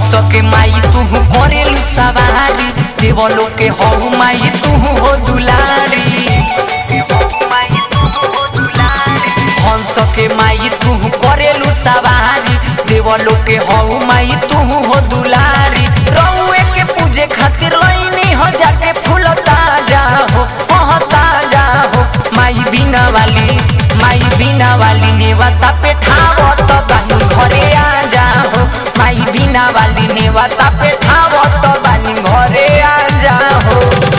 हंस के माई तू करेलू सवारी देवलो के हऊ माई तू हो दुलारी हंस के माई तू करेलू सवारी देवलो के हऊ माई तू हो दुलारी रउए के पूजे खातिर लईनी हो जाके फूल ताजा हो ओह ताजा हो माई बिना वाली माई बिना वाली नेवता पे ठावो तो बानी घरे आ जा हो माई बिना वाली नेवता पे ठावो तो बानी घरे आ जा हो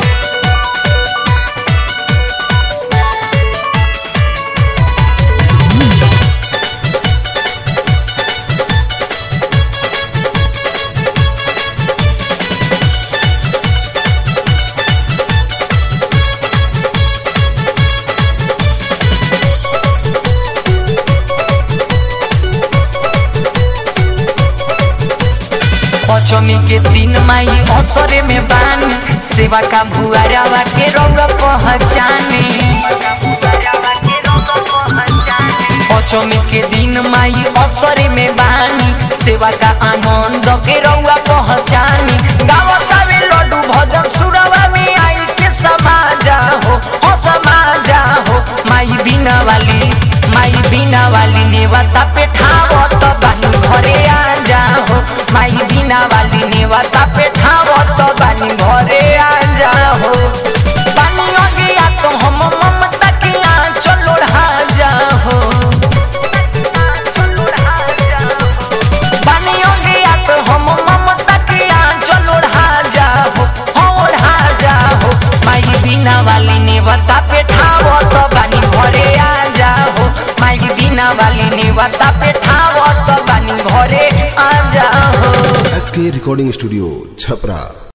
पचमी के दिन माई असरे में बानी सेवा का भुआरावा के रंग पहचाने पचमी के दिन माई असरे में बानी सेवा का आनंद के रंगा पहचानी गावता में लड्डू भजन सुरवा में आई के समाजा हो हो समाजा हो माई बिना वाली माई बिना वाली नेवता पे ठावो तो बानी घरे आ जा हो माई बिना वाली नेवता पे ठावो तो बानी घरे आ जा हो बानी हो गया तो हम ममता के आंचल ओढ़ा जा हो बानी हो गया तो हम ममता के आंचल ओढ़ा जा हो हो ओढ़ा जा हो माई बिना वाली नेवता पे ठावो तो बानी घरे आ जा हो माई बिना वाली नेवता पे ठावो तो बानी घरे आ जा हो एस के रिकॉर्डिंग स्टूडियो छपरा